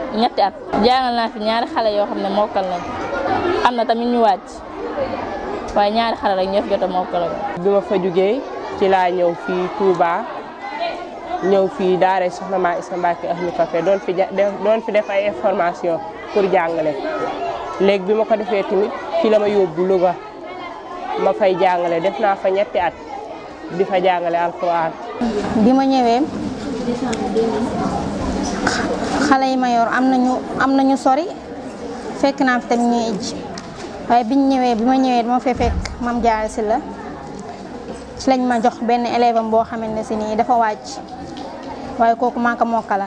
ñetti at jàngal naa fi ñaari xale yoo xam ne mokkal nañ am na tamit ñu wàcc waaye ñaari xale rek ñoo fi jot a mokkal bi ma fa jugee ci laa ñëw fii Touba ñëw fii daara soxna maa Isa Mbacke Ahlu Café doon fi doon fi def ay information pour jàngale léegi bi ma ko defee tamit fi la ma yóbbu Louga ma fay jàngale def naa fa ñetti at di fa jàngale alxuraan bi ma ñëwee xale yi ma yor am nañu am nañu sori fekk naa fi tamit ñuy ijj waaye biñ ñëwee bi ma ñëwee dama fee fekk mam jaar si la ci lañ ma jox benn élève am boo xamante ne si nii dafa wàcc waaye kooku maa ko mokkala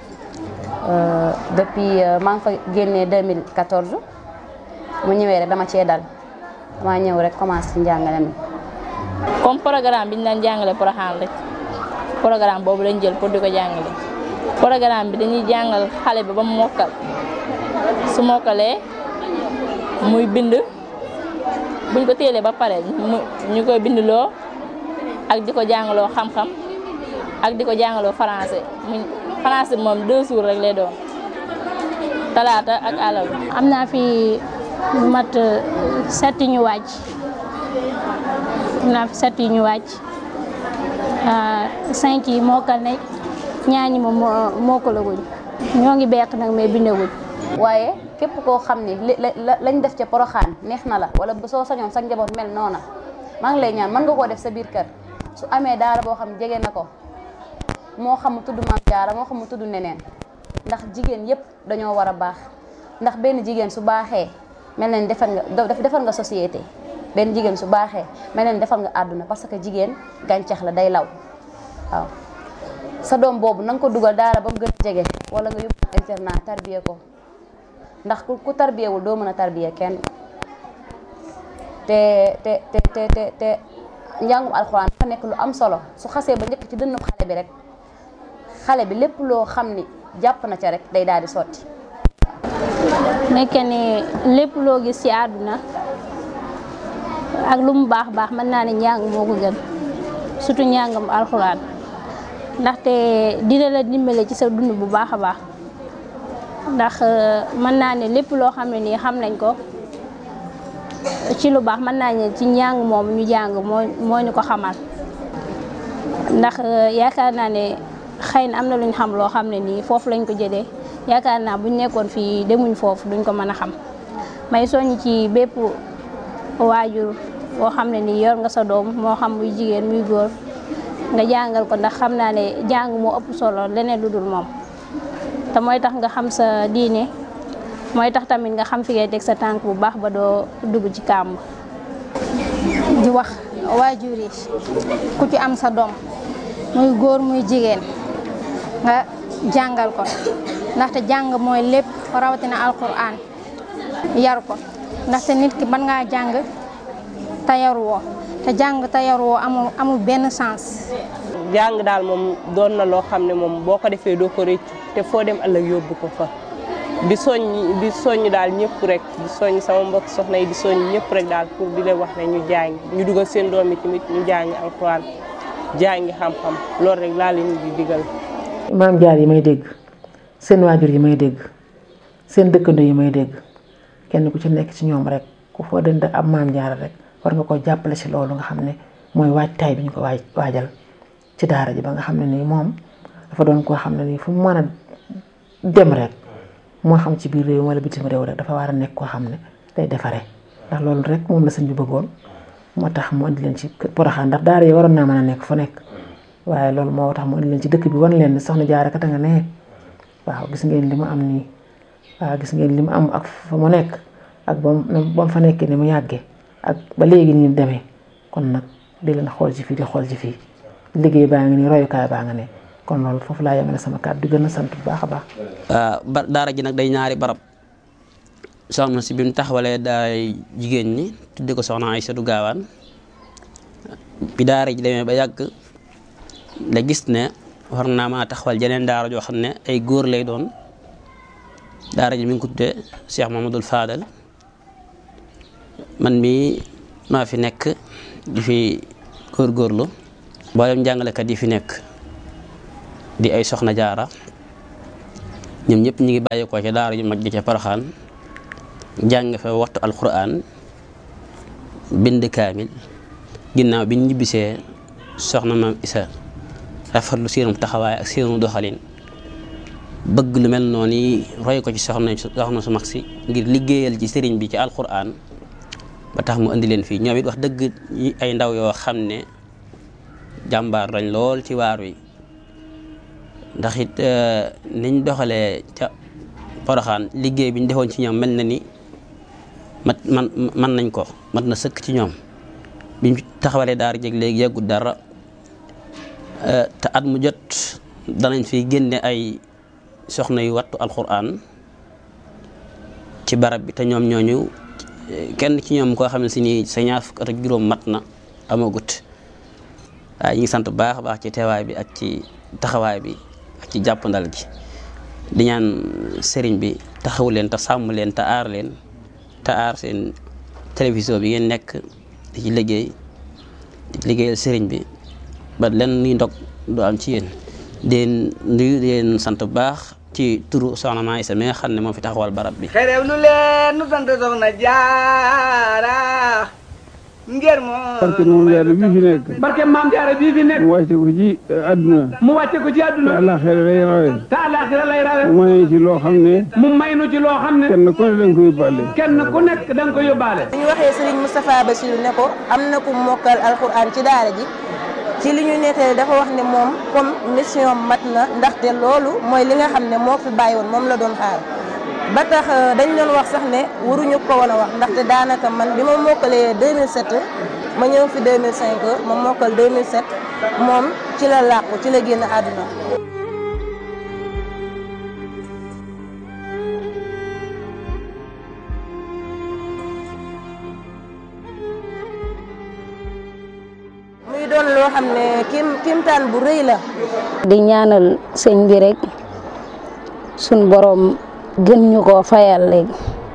depuis maa ngi fa génnee 2014 mu ñëwee rek dama cee dal dama ñëw rek commencé ci njàngale mi comme programme bi ñu daan jàngale Porokhane rek programme boobu lañ jël pour di ko jàngale programme bi dañuy jàngal xale bi ba mu mokkal su mokkalee muy bind buñ ko téelee ba pare ñu koy bindloo ak di ko jàngaloo xam-xam ak di ko jàngaloo français mu français moom deux jours rek lay doon talaata ak alal am naa fi mat setti ñu wàcc am naa fi setti ñu wàcc cinq yi mokkal nañ ñaañi moom mokkalaguñ ñoo ngi beq nag mais bindaguñ waaye képp koo xam ni lañ def ca poroxaan neex na la wala soo sañoon sa njaboot mel noona maa ngi lay ñaan mën nga koo def sa biir kër su amee daara boo xam jege na ko moo xam mu tudd maam jaara moo xam mu tudd neneen ndax jigéen yépp dañoo war a baax ndax benn jigéen su baaxee mel na ni defar nga defar nga société benn jigéen su baaxee mel na ni defar nga àdduna parce que jigéen gàncax la day law waaw sa doom boobu na nga ko dugal daara ba mu gën a jege wala nga yóbbu internat tarbiye ko ndax ku tarbiyewul doo mën a tarbiye kenn te te te te te te njàngum alxuraan dafa nekk lu am solo su xasee ba njëkk ci dënnu xale bi rek xale bi lépp loo xam ni jàpp na ca rek day daal di sotti. nekk ni lépp loo gis ci àdduna ak lu mu baax baax mën naa ne njàng moo ko gën surtout njàngam alxuraan ndaxte dina la dimbale ci sa dund bu baax a baax. ndax mën naa ne lépp loo xam ne nii xam nañ ko ci lu baax mën naa ne ci njàng moom ñu jàng moo moo ñu ko xamal ndax yaakaar naa ne xëy na am na luñ xam loo xam ne nii foofu lañ ko jëlee yaakaar naa buñ nekkoon fii demuñ foofu duñ ko mën a xam may soññ ci bépp waajur boo xam ne nii yor nga sa doom moo xam muy jigéen muy góor nga jàngal ko ndax xam naa ne jàng moo ëpp solo leneen lu dul moom te mooy tax nga xam sa diine mooy tax tamit nga xam fi ngay teg sa tànk bu baax ba doo dugg ci kàmb di wax waajur yi ku ci am sa doom muy góor muy jigéen nga jàngal ko ndaxte jàng mooy lépp rawatina alquran yar ko ndaxte nit ki mën ngaa jàng te yaruwoo te jàng te yaruwoo amul amul benn sens. jàng daal moom doon na loo xam ne moom boo ko defee doo ko rëccu te foo dem ëllëg yóbbu ko fa di soññ di soññ daal ñëpp rek di soññ sama mbokk soxna yi di soññ ñëpp rek daal pour di leen wax ne ñu jàng ñu dugal seen doom yi tamit ñu jàngi alxuraan jàngi xam-xam loolu rek laa leen di digal. maam jaar yi may dégg seen waajur yi may dégg seen dëkkandoo yi may dégg kenn ku ci nekk ci ñoom rek ku foo dënd ab maam jaar rek war nga ko jàppale ci loolu nga xam ne mooy waajtaay bi ñu ko waaj waajal ci daara ji ba nga xam ne nii moom dafa doon koo xam ne nii fu mu mën a dem rek moo xam ci biir réew wala bitim réew rek dafa war a nekk koo xam ne day defaree ndax loolu rek moom la sëñ bi bëggoon moo tax mu indi leen ci Porokhane ndax daara yi waroon naa mën a nekk fu nekk waaye loolu moo tax mu indi leen ci dëkk bi wan leen ne soxna Jaara kat a nga ne waaw gis ngeen li mu am nii waaw gis ngeen li mu am ak fa mu nekk ak ba mu ba mu fa nekkee ni mu yàggee ak ba léegi nii demee kon nag di leen xool ci fii di xool ci fii liggéey baa ngi nii royukaay baa nga ne kon loolu foofu laa yemale sama kàddu di gën a sant bu baax a baax. ba daara ji nag day ñaari barab soxna si bi mu taxawalee daay jigéen ñi tudde ko soxna Aysatu Gaawaan bi daara ji demee ba yàgg la gis ne war naa maa taxawal jeneen daara joo xam ne ay góor lay doon daara ji mi ngi ko tuddee Cheikh Mamadou Fadal man mii maa fi nekk di fi góorgóorlu mboolem jàngalekat yi fi nekk di ay soxna jaara ñoom ñëpp ñu ngi bàyyeekoo ca daara ju mag ji ca Poroxaan jàng fa waxtu alquran bind kaamil ginnaaw bi ñu ñibbisee soxna maam Isa rafetlu seenum taxawaay ak seenu doxalin bëgg lu mel noonu yi roy ko ci soxna soxna su mag si ngir liggéeyal ci sëriñ bi ci alquran ba tax mu indi leen fii ñoom it wax dëgg ay ndaw yoo xam ne jàmbaar lañ lool ci waar wi ndax it niñ doxalee ca Poroxaan liggéey bi ñu defoon ci ñoom mel na ni mat man man nañ ko mat na sëkk ci ñoom biñ taxawalee daara jeg léegi yàggut dara te at mu jot danañ fi génne ay soxna yu wattu alquran ci barab bi te ñoom ñooñu kenn ci ñoom koo xam ne si ni sa ñaar fukk at ak juróom mat na amagut waaye ñu ngi sant bu baax a baax ci teewaay bi ak ci taxawaay bi ak ci jàppandal gi di ñaan sëriñ bi taxawu leen te sàmm leen te aar leen te aar seen télévision bi ngeen nekk di ci liggéey di liggéeyal sëriñ bi ba lenn nuy ndog du am ci yéen deen nuyu deen sant bu baax ci turu soxna Maa Isa mi nga xam ne moo fi taxawal barab bi xerew lu leen nu sant soxna jaara ngir moo barke moom jaara bii fi nekk barke maam jaara bii fi nekk mu wàcce ko ci àdduna mu wàcce ko ci te àdduna àllaaxira lay rawe te àllaaxira lay rawe mu may ci loo xam ne mu may nu ci loo xam ne kenn ku ne danga ko yóbbaale kenn ku nekk da nga ko yóbbaale bu ñu waxee Serigne Moustapha Bassirou ne ko am na ku mokkal alxuraan ci daara ji ci li ñu nettali dafa wax ne moom comme mission mat na ndaxte loolu mooy li nga xam ne moo fi bàyyi woon moom la doon xaar ba tax dañ doon wax sax ne waruñu ko woon a wax ndaxte daanaka man bi ma mokkalee 2007 ma ñëw fi 2005 ma mokkal 2007 moom ci la làqu ci la génn àdduna muy doon loo xam ne kim kimtaan bu rëy la di ñaanal sëñ bi rek suñ boroom gën ñu koo fayal léegi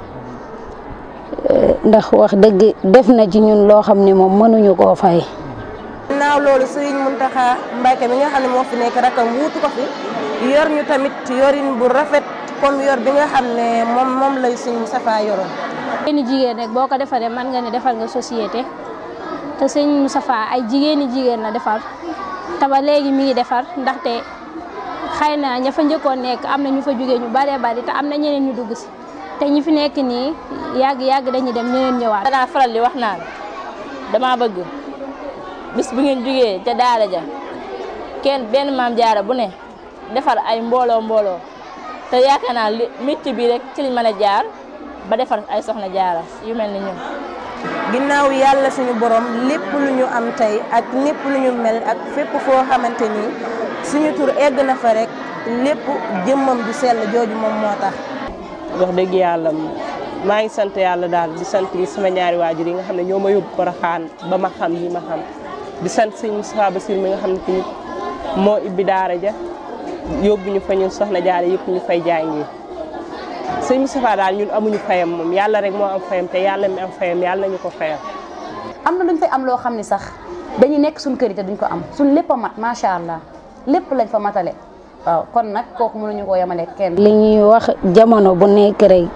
ndax wax dëgg def na ci ñun loo xam ne moom mënuñu koo fay. naaw loolu Serigne Mountakha Mbacké mi nga xam ne moo fi nekk rakam wuutu ko fi yor ñu tamit yorin bu rafet comme yor bi nga xam ne moom moom lay Serigne Moustapha yoroon jigéeni jigéen rek boo ko defaree mën nga ne defal nga société te sëñ Moustapha ay jigéeni jigéen la defar te ba léegi mi ngi defar ndaxte xëy na ña fa njëkkoon nekk am na ñu fa jógee ñu baree bari te am na ñeneen ñu dugg si te ñi fi nekk nii yàgg yàgg dañuy dem ñeneen ñëwaat. danaa faral di wax naan dama bëgg bis bu ngeen jógee ca daara ja kenn benn maam jaara bu ne defar ay mbooloo mbooloo te yaakaar naa li métti bi rek ci liñ mën a jaar ba defar ay soxna jaara yu mel ni ñun. ginnaaw yàlla suñu borom lépp lu ñu am tey ak lépp lu ñu mel ak fépp foo xamante ni suñu tur egg na fa rek lépp jëmmam ju sell jooju moom moo tax. wax dëgg yàlla maa ngi sant yàlla daal di sant sama ñaari waajur yi nga xam ne ñoo ma yóbbu Porokhane ba ma xam yi ma xam di sant sëñ Moustapha Bassirou mi nga xam ne tamit moo ibbi daara ja yóbbu ñu fa ñun soxna jaare yëpp ñu fay jàngi sëñ Moustapha daal ñun amuñu fayam moom yàlla rek moo am fayam te yàlla mi am fayam yàlla nañu ko fayam. am na luñ fay am loo xam ne sax dañuy nekk suñ kër yi te duñ ko am suñ lépp a mat macha allah lépp lañ fa matale waaw kon nag kooku mënuñu koo yemale kenn. li ñuy wax jamono bu nekk rek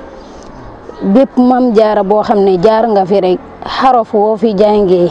bépp mam jaara boo xam ne jaar nga fi rek xarof woo fi jàngee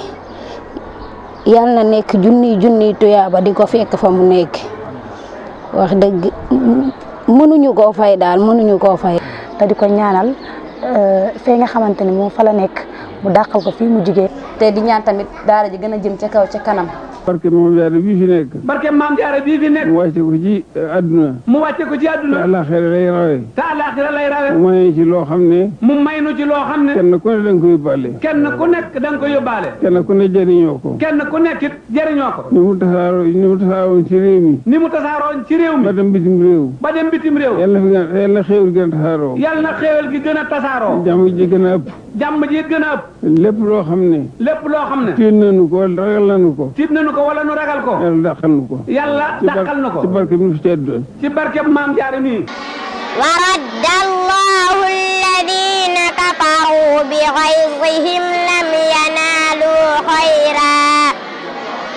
yal na nekk junniy junniy tuyaaba di ko fekk fa mu nekk wax dëgg mënuñu koo fay daal mënuñu koo fay. te di ko ñaanal fee nga xamante ne moom fa la nekk mu dàqal ko fii mu jigee te di ñaan tamit daara ji gën a jëm ca kaw ca kanam. barke moom jaara bii fi nekk barke maam jaara bii fi nekk mu wàcce ko ci àdduna mu wàcce ko ci te àdduna àllaaxira lay rawe te àllaaxira lay rawe mu may ci loo xam ne mu may nu ci loo xam ne kenn ku ne danga ko yóbbaale kenn ku nekk da nga ko yóbbaale kenn ku ne jëriñoo ko kenn ku nekk it jëriñoo ko ni mu tasaaroo ni mu tasaaroon ci réew mi ni mu tasaaroon ci réew mi ba dem bitim réew ba dem bitim réew yàlla fi gën yàlla xéewal gën a tasaaroo yàlla na xéewal gi gën a tasaaroo jàmm ji gën a ëpp jàmm ji it gën a ëpp lépp loo xam ne lépp loo xam ne tiit nañu ko wala ragal nañu ko tiit nañu ko wala nu ragal ko yàlla dàqal nu ko yàlla ci bar- dàqal na ko ci barke bi nu fi tedd ci barkeb maam jaara nii ورد الله الذين كفروا بغيظهم لم ينالوا خيرا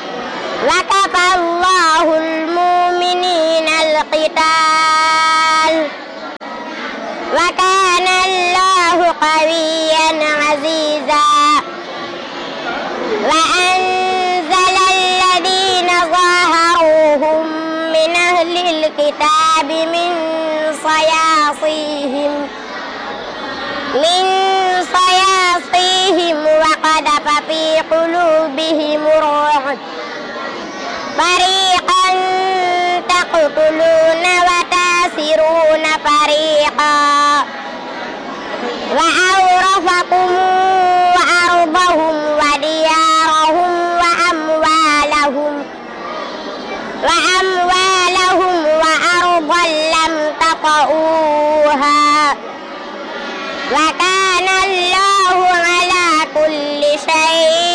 وكفى الله المؤمنين القتال الأعناب من صياصيهم من صياصيهم وقذف في قلوبهم الرعب فريقا تقتلون وتاسرون فريقا وأورثكم أرضهم وديارهم وأموالهم وأموالهم وأرضا لم تطئوها وكان الله على كل شيء